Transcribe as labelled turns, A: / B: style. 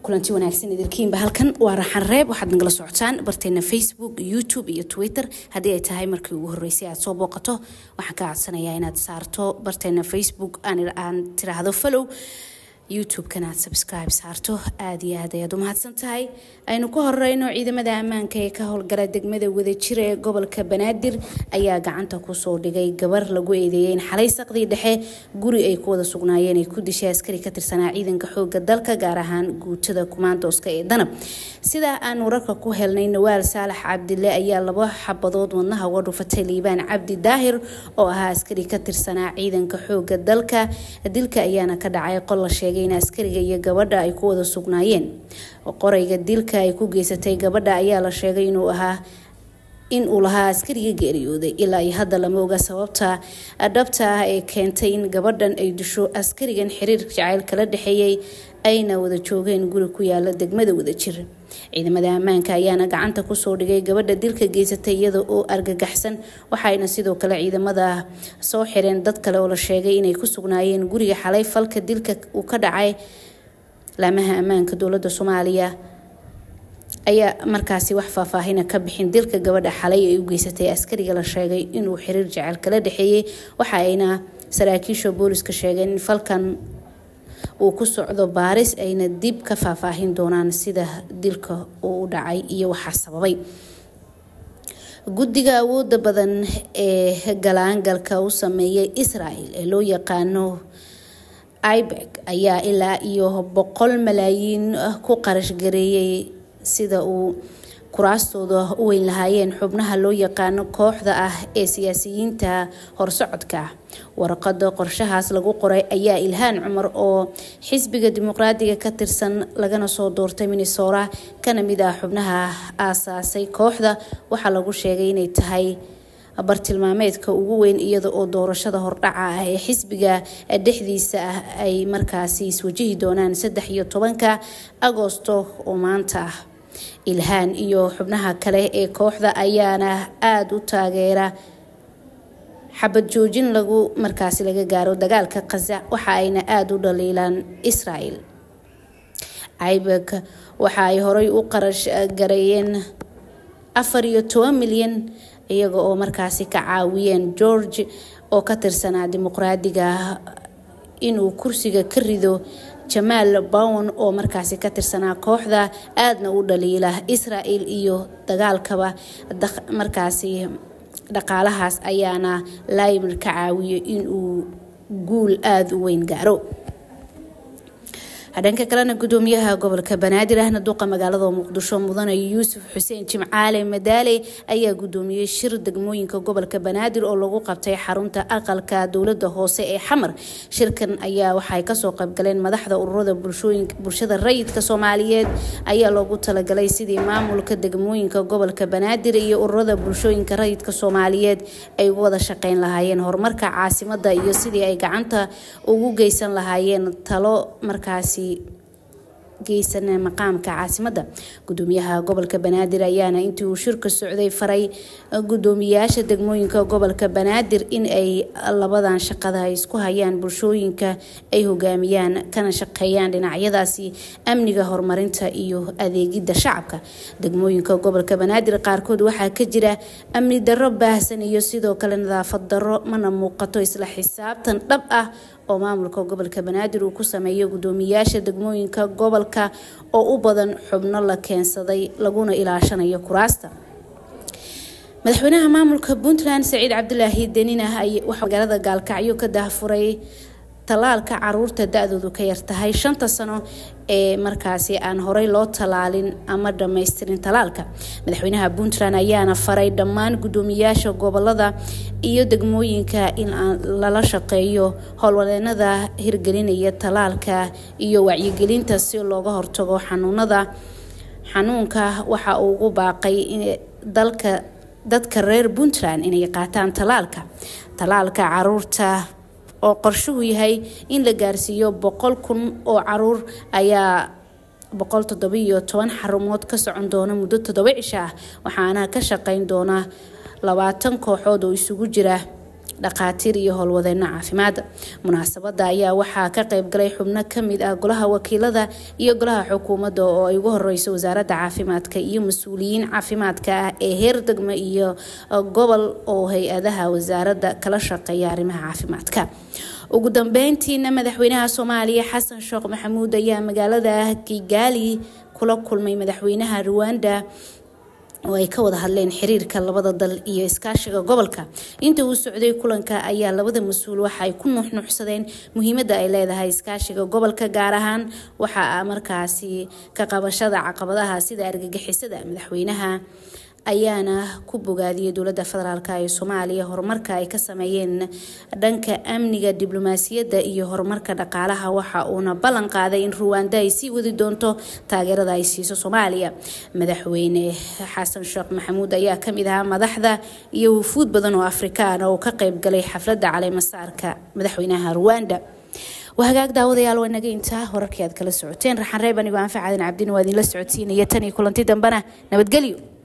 A: kulanti wanaagsan idilkiinba halkan waa raxan reeb waxaad nagala socotaan barteena facebook youtube iyo twitter haddii ay tahay markii ugu horeysay aad soo booqato waxaan ka codsanayaa inaad saarto barteena facebook aan tiraahdo follow youtube-kana aad subscribe saarto aada iyo aad ayaad u mahadsan tahay aynu ku horeyno ciidamada ammaanka ee ka howlgala degmada wadajir ee gobolka banaadir ayaa gacanta kusoo dhigay gabar lagu eedeeyay in xalay saqdii dhexe guri ay ku wada sugnaayeen ay ku dishay askari ka tirsanaa ciidanka xooga dalka gaar ahaan guutada kumaandooska ee danab sidaa aan wararka ku helnay nawaal saalax cabdile ayaa laba xabadood wadnaha uga dhufatay liibaan cabdi daahir oo ahaa askari ka tirsanaa ciidanka xooga dalka dilka ayaana ka dhacay qol la sheegay in askariga iyo gabadha ay ku wada sugnaayeen qorayga dilka ay ku geysatay gabadha ayaa la sheegay inuu ahaa in uu lahaa askariga geeriyooday ilaa iyo hadda lama oga sababta dhabta ah ee keentay in gabadhan ay disho askarigan xiriir jacayl kala dhexeeyey ayna wada joogeen guri ku yaala degmada wadajir ciidamada ammaanka ayaana gacanta kusoo dhigay gabadha dilka geysatay iyada oo argagaxsan waxayna sidoo kale ciidamada soo xireen dad kale oo la sheegay inay ku sugnaayeen guriga xalay falka dilka uu ka dhacay laamaha ammaanka dowlada soomaaliya ayaa markaasi wax faahfaahina ka bixin dilka gabadha xalay ay u geysatay askariga la sheegay inuu xiriir jecel kala dhexeeyey waxa ayna saraakiisha booliska sheegeen in falkan uu ku socdo baaris ayna dib ka faahfaahin doonaan sida dilka uu u dhacay iyo waxaa sababay guddiga awooda badan ee galaangalka u sameeyay israel ee loo yaqaano ibeg ayaa ilaa iyo boqol malaayiin ku qarash gareeyay sida uu kuraastooda u weyn lahaayeen xubnaha loo yaqaano kooxda ah ee siyaasiyiinta horsocodka warqada qorshahaas lagu qoray ayaa ilhaan cumar oo xisbiga dimuqraadiga ka tirsan lagana soo doortay minnesora kana mid ah xubnaha aasaasay kooxda waxaa lagu sheegay inay tahay bartilmaameedka ugu weyn iyada oo doorashada hordhaca ah ee xisbiga dhexdiisa ah ay markaasi iswajihi doonaan saddex iyo tobanka agoosto oo maanta ah ilhaan iyo xubnaha kale ee kooxda ayaana aada u taageera xabad joojin lagu markaasi laga gaaro dagaalka khaza waxa ayna aada u dhaliilaan israel ibek waxa ay horey u qarash gareeyeen afar iyo toban milyan iyaga oo markaasi ka caawiyeen george oo ka tirsanaa dimuqraadiga inuu kursiga ka rido jamaal bown oo markaasi ka tirsanaa kooxda aadna u dhaliila israel iyo dagaalkaba markaasi dhaqaalahaas ayaana laymir ka caawiyo inuu guul aada u weyn gaaro dhanka kalena gudoomiyaha gobolka banaadir ahna duqa magaalada muqdisho mudane yuusuf xuseen jimcaale madaale ayaa gudoomiyey shir degmooyinka gobolka banaadir oo lagu qabtay xarunta aqalka dowlada hoose ee xamar shirkan ayaa waxay kasoo qaybgaleen madaxda ururada bulshada rayidka soomaaliyeed ayaa loogu talagalay sidii maamulka degmooyinka gobolka banaadir iyo ururada bulshooyinka rayidka soomaaliyeed ay uga wada shaqeyn lahaayeen horumarka caasimada iyo sidii ay gacanta ugu geysan lahaayeen talo markaasi geysana maqaamka caasimada gudoomiyaha gobolka banaadir ayaana intii uu shirka socday faray gudoomiyaasha degmooyinka gobolka banaadir in ay labadan shaqada ay isku hayaan bulshooyinka ay hogaamiyaan kana shaqeeyaan dhinacyadaasi amniga horumarinta iyo adeegida shacabka degmooyinka gobolka banaadir qaarkood waxaa ka jira amni darro baahsan iyo sidoo kale nadaafad darro mana muuqato isla xisaabtan dhab ah oo maamulka gobolka banaadir uu ku sameeyo gudoomiyaasha degmooyinka gobolka oo u badan xubno la keensaday laguna ilaashanayo kuraasta madaxweynaha maamulka puntland saciid cabdilaahi deninah waxaa magaalada gaalkacyo ka daahfuray tallaalka caruurta da-doodu ka yartahay shanta sano ee markaasi aan horey loo tallaalin ama dhammaystirin tallaalka madaxweynaha puntland ayaana faray dhammaan gudoomiyaasha gobolada iyo degmooyinka in lala shaqeeyo howlwadeenada hirgelinaya tallaalka iyo wacyigelinta si looga hortago xanuunada xanuunka waxa uu ugu baaqay dalka dadka reer puntland inay qaataan tallaalka tallaalka caruurta oo qorshuhu yahay in la gaarsiiyo boqol kun oo caruur ayaa boqol toddobiyo toban xarumood ka socon doona muddo toddoba cisho ah waxaana ka shaqeyn doona labaatan kooxood oo isugu jira dhakhaatiir iyo howlwadeeno caafimaad munaasabada ayaa waxaa ka qeybgalay xubno kamid ah golaha wakiilada iyo golaha xukuumadda oo ay ugu horeyso wasaaradda caafimaadka iyo mas-uuliyiin caafimaadka ah ee heer degmo iyo gobol oo hay-adaha wasaaradda kala shaqeeya arrimaha caafimaadka ugu dambeyntiina madaxweynaha soomaaliya xasan sheekh maxamuud ayaa magaalada kigaali kula kulmay madaxweynaha ruwanda oo ay ka wada hadleen xiriirka labada dal iyo iskaashiga gobolka inta uu socday kulanka ayaa labada mas-uul waxa ay ku nuuxnuuxsadeen muhiimada ay leedahay iskaashiga gobolka gaar ahaan waxa markaasi ka qabashada caqabadaha sida argagixisada madaxweynaha ayaana ku bogaadiyay dowladda federaalk ee soomaaliya horumarka ay ka sameeyeen dhanka amniga diblomaasiyadda iyo horumarka dhaqaalaha waxa uuna ballan qaaday in ruwanda ay sii wadi doonto taageerada ay siiso soomaaliya madaxweyne xasan sheekh maxamuud ayaa kamid ahaa madaxda iyo wufuud badan oo afrikaan oo ka qeybgalay xafladda caleemasaarka madaxweynaha ruwanda wahagaag daawadayaal waa naga intaa wararkii aad kala socoteen raxan reeb anigoo anfacadan cabdin waa idinla socodsiinaya tan iyo kulanti dambena nabadgelyo